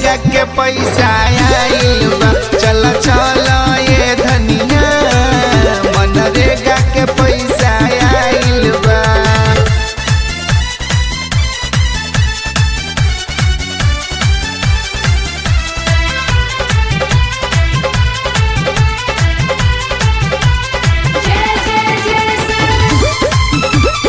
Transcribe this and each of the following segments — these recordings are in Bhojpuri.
मनरेगा के पैसा आइल बा चल चल ये धनिया मनरेगा के पैसा आइल बा जय जय जय सर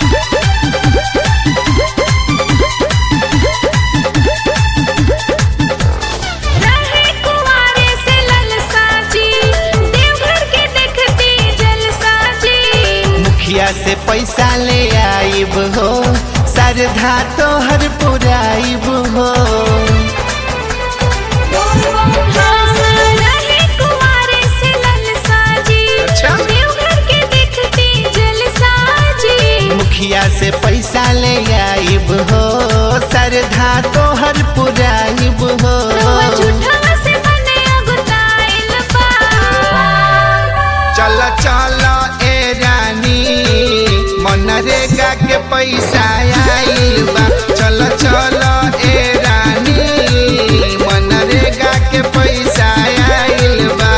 रहे कुंवारे से ललसा जी देवघर के देखती जलसा जी मुखिया से पैसा ले आइब हो सरधा तो हर पुराइब हो रहे कुंवारे से ललसा जी अच्छा। देवघर के देखती जलसा जी मुखिया से पैसा ले आइब हो सरधा तो हर पुराइब हो रउआ झूठा से मने अगुताइल बा चल चल ए रानी मनरेगा के पैसा आइल बा चल चल ए रानी मनरेगा के पैसा आइल बा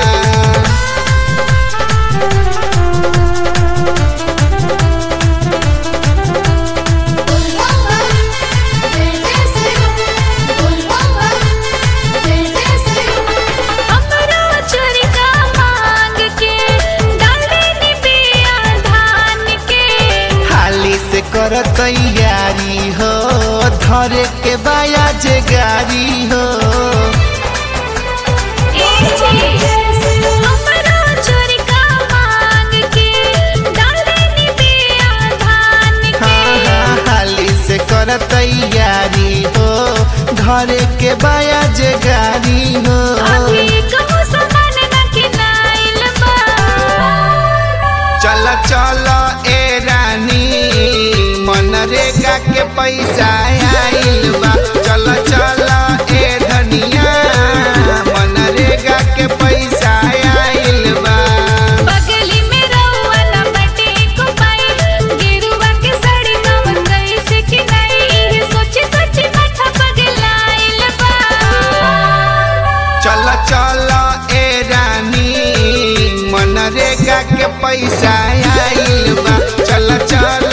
हमरो चोरी का मांग के डाले नी बिया धान के हाली से कर तैयारी हो धरे के बाया जे गाड़ी हो हमरो चोरी का मांग के डाले नी बिया धान हाँ के हाँ हाली से कर तैयारी हो धरे के बाया जे गाड़ी हो अभी कहूँ सामान न किनाइल बा चल चल ए रानी मनरेगा के पैसा आइल बा चल चल ए धनिया मनरेगा के पैसा आइल बा बगली में रउआ लपटे को पाई गिरुआ के साड़ी नवन कैसे किनाई सोची सोची माथा पगलाइल बा चल चल ए रानी मनरेगा के पैसा आइल बा चल चल